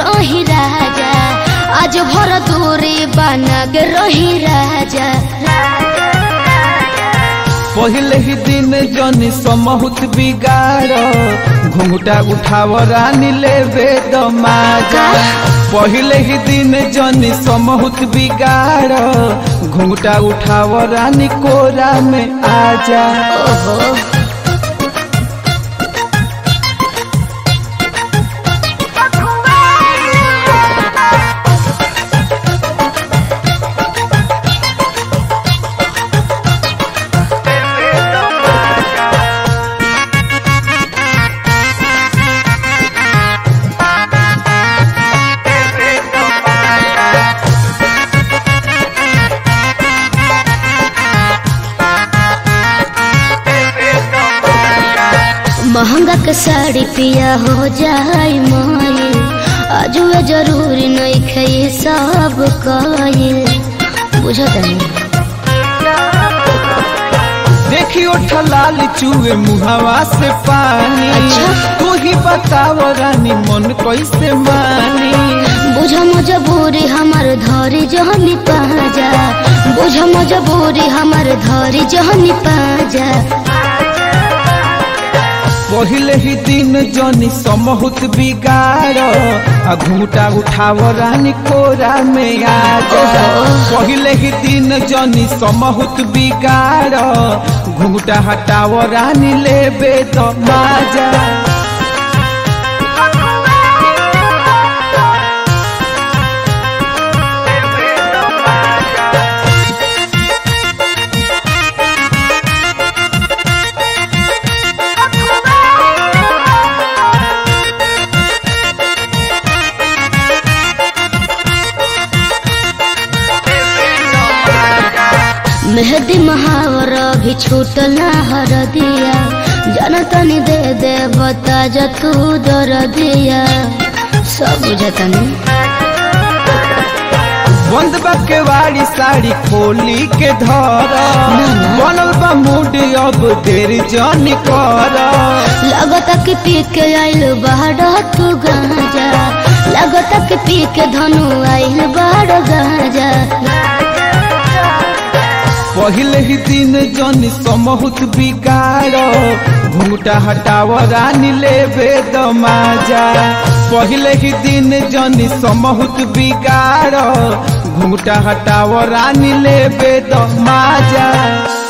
रही राजा आज भर दूरी बना के रही राजा पहले ही दिन जनी समहुत बिगाड़ घुंघटा उठाव रानी लेवे दमाजा पहले ही दिन जनी समहुत बिगाड़ घुंघटा उठाव रानी कोरा में आजा ओहो महंगा के साड़ी पिया हो जाए माये आजुए जरूरी नहीं खे सब कइल बुझत नहीं देखियो ठलाल चूहे मुहावा से पानी अच्छा। तू ही बताव रानी मन कैसे मानी बुझ मजबूरी हमर धरी जहनी पाजा बुझ मजबूरी हमर धरी जहनी पाजा पहले ही दिन जनी समहुत बिगाड़ आ घूटा उठाव रानी कोरा में आजा पहले ही दिन जनी समहुत बिगाड़ घूटा हटाव रानी लेबे तो माजा मेहदी महावर भी छूटल ना हर दिया जनतनी दे दे बता जा तू दर दिया सब बुझतनी बंद बा के वाली साड़ी खोली के धर बनल बा मूड अब देर जनी कर लगता कि पी के आइल बाहर तू गाजा लगता कि पी के धनु आइल बाहर गाजा पहले ही दिन जनी समहुत बिगाड़ घूटा हटाव रानी लेबे दमाजा पहले ही दिन जनी समहुत बिगाड़ घूटा हटाव रानी लेबे दमाजा